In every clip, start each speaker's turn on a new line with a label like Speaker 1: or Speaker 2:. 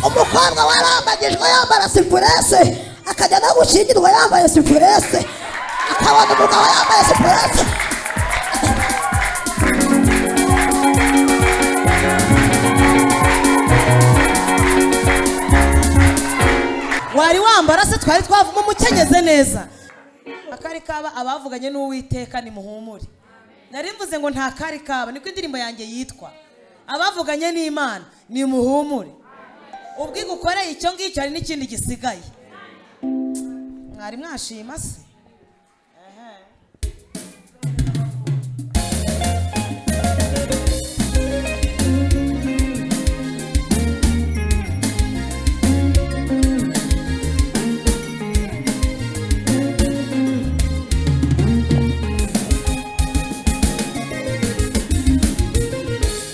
Speaker 1: umukobwa warambagijwe yambara sipurese akajya no gushyingirwa yambaye sipurese akabona umugabo yambaye sipurese
Speaker 2: wari wambara se twari twavamo umukenyeze neza akari kaba abavuganye n'uwiteka nimuhumure nari mvuze ngo nta kari kaba niko indirimbo yanjye yitwa abavuganye n'imana nimuhumure ubwo igukoreye icyo ngicyo hari n'ikindi gisigaye mwari mwashima se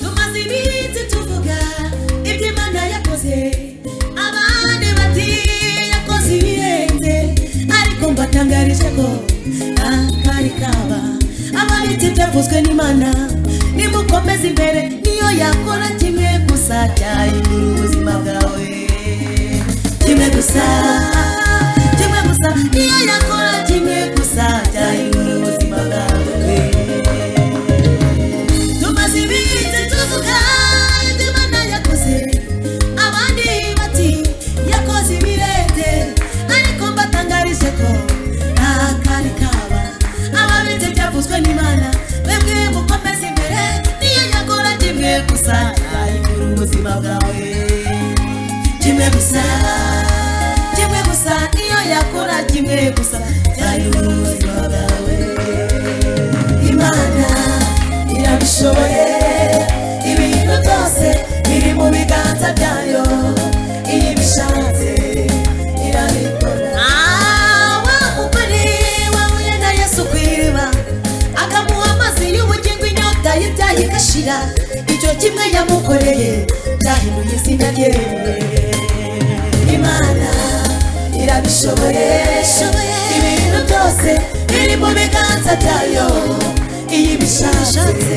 Speaker 3: tumaze iminsi tuvuga ibyo imana yakoze abandi bati yakoze ibirenze ariko mbatangarije ko akari kaba ababitsi byavuzwe n'imana nimukomeze imbere niyo yakora kimwe gusa cyahindura ubuzima bwawe kimwe gusa kimwe gusa niyo yakora kimwe gusa cyahindura ubuzima bwawe tumaze iminsi tuvuga ibyo imana yakoze abandi bati yakoze ibirenge ariko mbatangarije ko nta kari kaba ababitse byavuzwe n'imana mwebwe mukomeze imbere niyo yakora kimwe gusa yahindura ubuzima bwawe kimwe gusa kimwe gusa niyo yakora kimwe gusa yahindura ubuzima bwawe imana irabishoboye ibintu byose biri mu biganza byayo iyo ibishatse irabikora wa mugore wahuye na yesu ku iriba akamuha amazi y'ubugingo inyota y'ibyaha igashira icyo kimwe yamukoreye byahinduye izina rye imana irabishoboye ibintu byose biri mu biganza byayo iyo ibishatse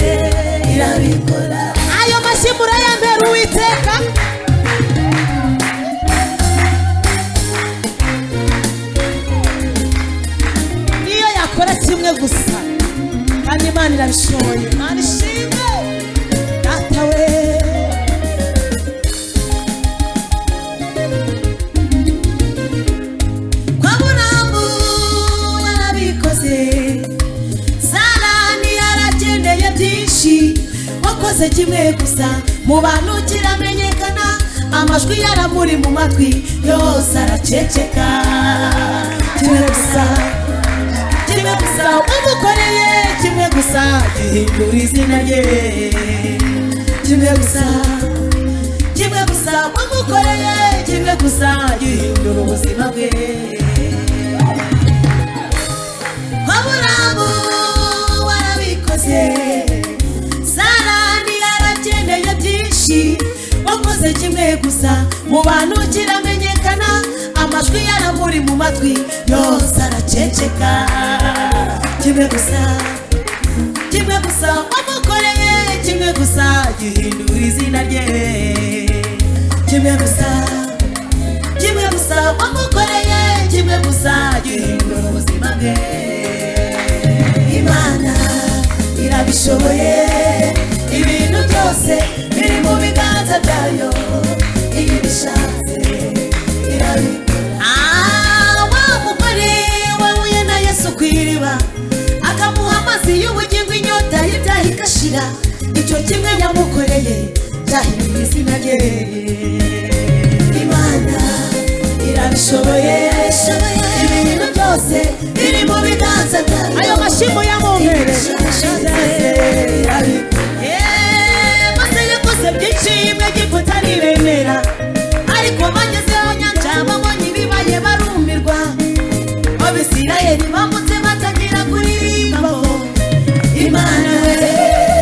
Speaker 3: irabikora
Speaker 2: ayo mashyi murayambera uwiteka niyo yakora kimwe gusa kandi imana irabishoboye imana ishimwe data we
Speaker 3: kwa burambu yarabikoze sarani yaragendeye byinshi wakoze kimwe gusa mu bantu kiramenyekana amajwi yaramuri mu matwi yose araceceka kimwe gusa kimwe gusa umukoreye kimwe gusa gihindura izina rye kimwe gusa kimwe gusa wamukoreye kimwe gusa gihindura ubuzima bwe waburamu warabikoze sarani yarakeneye byinshi wakoze kimwe gusa mu bantu kiramenyekana amajwi yaramuri mu matwi yose araceceka kimwe gusa kimwe gusa wamukoreye kimwe gusa gihindura izina rye kimwe gusa kimwe gusa wamukoreye kimwe gusa gihindura ubuzima bwe imana irabishoboye ibintu byose biri mu biganza byayo iyo ibishatse irabikora Ah, wa mugore wahuye na yesu ku iriba akamuha amazi y'ubugingo inyota y'ibyaha igashira icyo kimwe yamukoreye cyahinduye izina rye imana irabishoboye ibintu byose biri mu biganza byayo
Speaker 2: ayo mashyi muyamumbere
Speaker 3: maze yakoze byinshi imwe kutaribemera ariko bagezeho nyanja babonye ibibaye barumirwa abisirayeli bambutse batagira kuririmba bo imana we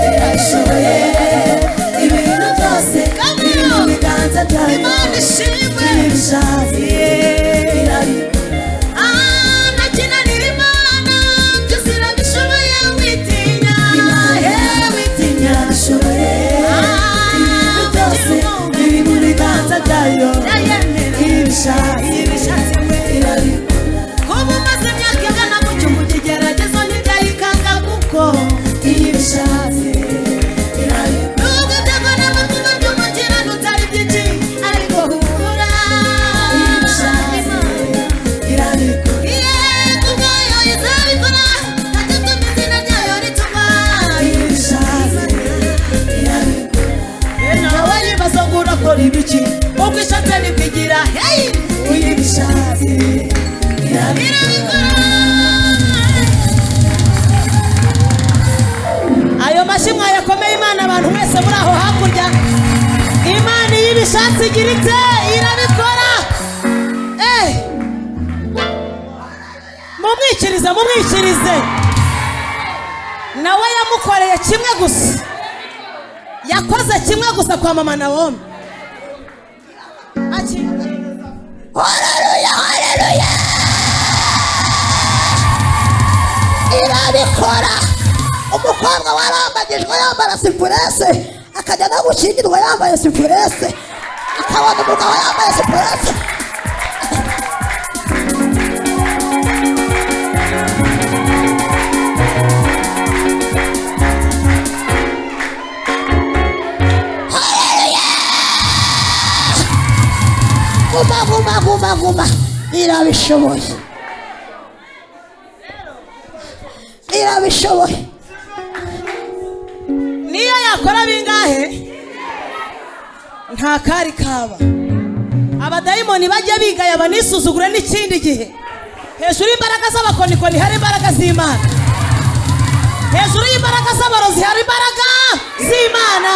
Speaker 3: irashoboye ibintu byose kandi mu biganza byayo imana ishimwe ibishaziye irabikora Ah, ntakinanira imana
Speaker 4: akora ibiki ubwo ishatani kugira heyi uyu bishatse
Speaker 3: ayo mashyi mwayakomeye imana abantu mwese muri aho hakurya imana iyo ibishatse igira ite irabikora Eh! mumwikirize mumwikirize nawe yamukoreye kimwe gusa yakoze kimwe gusa kwa mama na wome
Speaker 1: horeruya horeruya irabikora umukobwa warambagijwe yambara sipurese akajya no gushyingirwa yambaye sipurese akabona umugabo yambaye sipurese guma guma guma guma irabishoboye irabishoboye
Speaker 3: niyo yakora bingahe nta kari kaba abadayimoni bajya bigaya banisuzugure n'ikindi gihe hejuru y'imbaraga z'abakonikoni hari imbaraga z'imana hejuru y'imbaraga z'abarozi hari imbaraga z'imana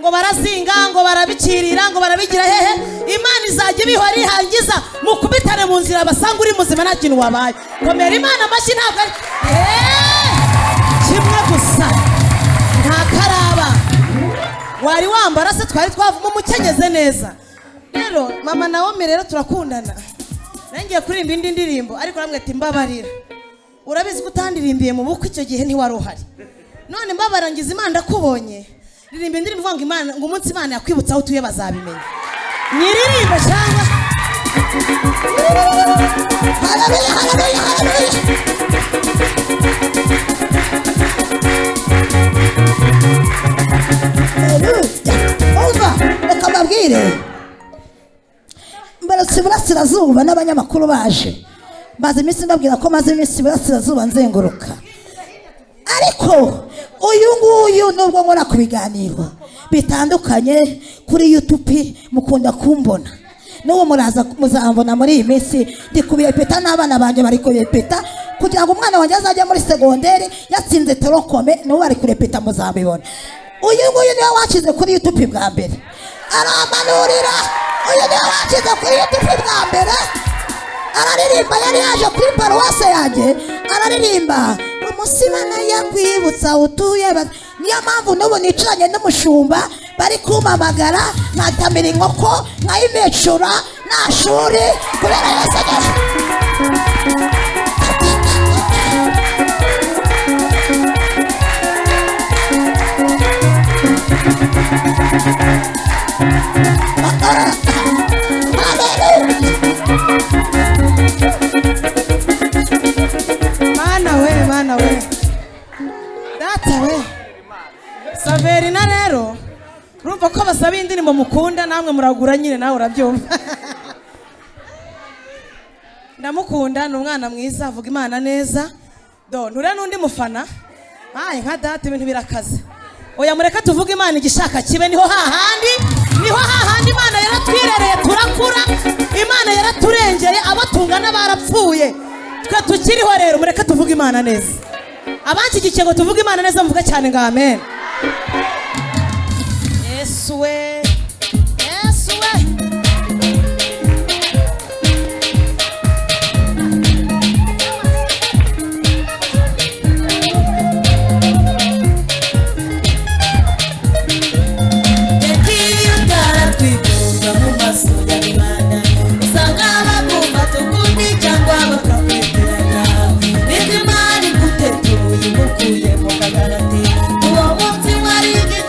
Speaker 3: ngo barazinga ngo barabikirira ngo barabigira hehe imana izajya ibihora ihangiza mukubitane mu nzira basanga uri muzima nta kintu wabaye komera imana amashyi ntabwo ari Hey! kimwe gusa nta karaba wari wambara se twari twavamo umukenyeze neza rero mama na wome rero turakundana nongeye kuririmba indi ndirimbo ariko namwe ati mbabarira urabizi ko utandirimbiye mu bukwe icyo gihe ntiwari uhari none mbabarira ngize imana ndakubonye ririmba indirimbo ivuga ngo imana ngo umunsi imana yakwibutsa aho utuye bazabimenya nyiririmbo cyangwa
Speaker 1: haleluya haleluya haleluya umva reka mbabwire mbarutse iburasirazuba n'abanyamakuru baje maze iminsi mbabwira ko maze iminsi iburasirazuba nzenguruka ariko uyu nguyu nubwo nkora ku biganiro bitandukanye kuri yutubi mukunda kumbona n'ubu muraza muzambona muri iyi minsi ndi kubirepeta n'abana banjye bari kubirepeta kugira ngo umwana wanjye azajya muri segonderi yatsinze terokome n'ubu bari kurepeta muzabibona uyu nguyu niwe washyize kuri yutubi bwa mbere aramanurira uyu niwe washyize kuri yutubi bwa mbere araririmba yari yaje kuri paruwase yanjye araririmba umusimana yakwibutsa aho utuye ba- niyo mpamvu n'ubu nicaranye n'umushumba bari kumpamagara nkatamira inkoko nkayimecura nta shuri kubera yasenyeje
Speaker 3: mana we mana we data we saverina rero urumva ko basaba indirimbo mukunda namwe muragura nyine nawe urabyumva ndamukunda ni umwana mwiza avuga imana neza do nture n'undi mufana ayi nka data ibintu birakaze oya mureke tuvuge imana igishaka kibe niho hahandi niho hahandi imana yaratwirereye turakura imana yaraturengeye abo tungana barapfuye twe tukiriho rero mureke tuvuge imana neza abanshyigikiye ngo tuvuge imana neza muvuge cyane ngo amen yesu we yesu we
Speaker 4: yagiye utaratwigunga mu maso y'imana usanga bakumva tukundi cyangwa bakakweteranya nibyo imana igutetuye igukuye mu kagarati uwo munsi wari igihe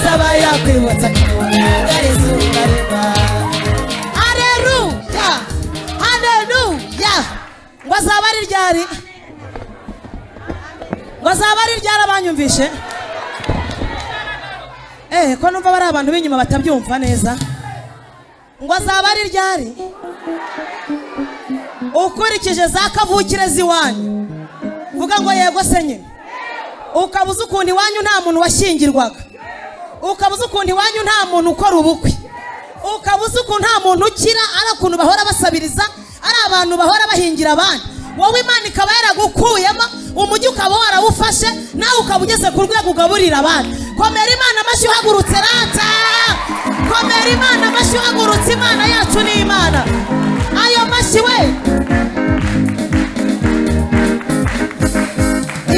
Speaker 3: yaba yakwibutsa Haleluya Haleluya ngo azaba ari ryari ngo azaba ari ryari abanyumvishe eh ko numva bari abantu b'inyuma batabyumva neza ngo azaba ari ryari ukurikije za kavukire z'iwanyu vuga ngo yego se nyine ukaba uzi ukuntu iwanyu nta muntu washyingirwaga ukaba uzi ukuntu iwanyu nta muntu ukora ubukwe ukaba uzi ukuntu nta muntu ukira ari ukuntu bahora basabiriza ari abantu bahora bahingira abandi wowe imana ikaba yaragukuyemo umujyi ukaba warawufashe nawe ukaba ugeze ku rwego ugaburira abandi komera imana amashyi uhagurutse rata komera imana amashyi uhagurutse imana yacu ni imana ayo mashyi we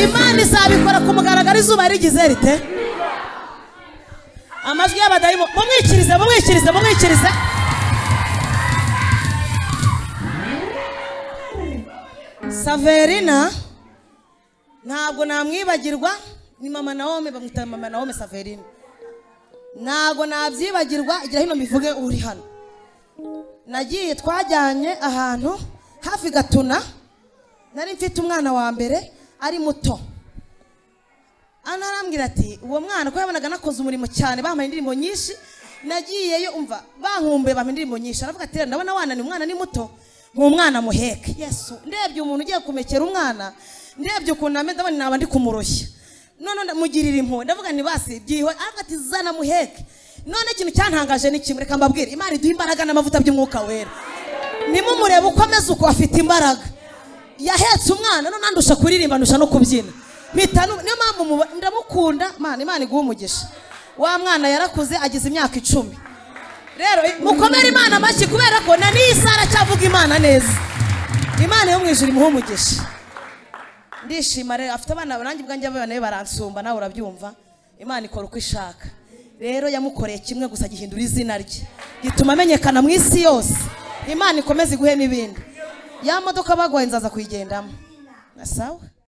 Speaker 3: imana izabikora ku mugaragaro izuba rigize rite amajwi y'abadayimu mumwikirize mumwikirize mumwikirize saverina ntabwo namwibagirwa ni mama nawome bamwita mama nawome saverina ntabwo nabyibagirwa igira hino mbivuge uri hano nagiye twajyanye ahantu hafi gatuna nari mfite umwana wa mbere ari muto hano arambwira ati uwo mwana ko yabonaga nakoze umurimo cyane bampaye indirimbo nyinshi nagiyeyo umva bankumbuye bampaye indirimbo nyinshi aravuga ati "Rero ndabona wananiwe umwana ni muto nk'umwana muheke yesu ndebye umuntu ugiye kumekera umwana ndebye ukuntu ameze ndabona naba ndi kumuroshya none mugirira impuhwe ndavuga nti basi byiho aravuga ati zana muheke none ikintu cyantangaje ni kimwe reka mbabwire imana iduha imbaraga n'amavuta by'umwuka wera nimumurebe uko ameze uko afite imbaraga yahetse umwana none andusha kuririmba andusha no kubyina mpita nu- niyo mpamvu muba- ndamukunda mana imana iguha umugisha wa mwana yarakuze agize imyaka icumi rero i- mukomere imana amashyi kubera ko na n'iyi saha aracyavuga imana neza imana yo mu ijuru imuha umugisha ndishima rero afite abana nanjye ubwanjye abana be baransumba nawe urabyumva imana ikora uko ishaka rero yamukoreye kimwe gusa gihindura izina rye gituma amenyekana mu isi yose imana ikomeze iguhe n'ibindi ya modoka baguhaye nzaza kuyigendamo na sawa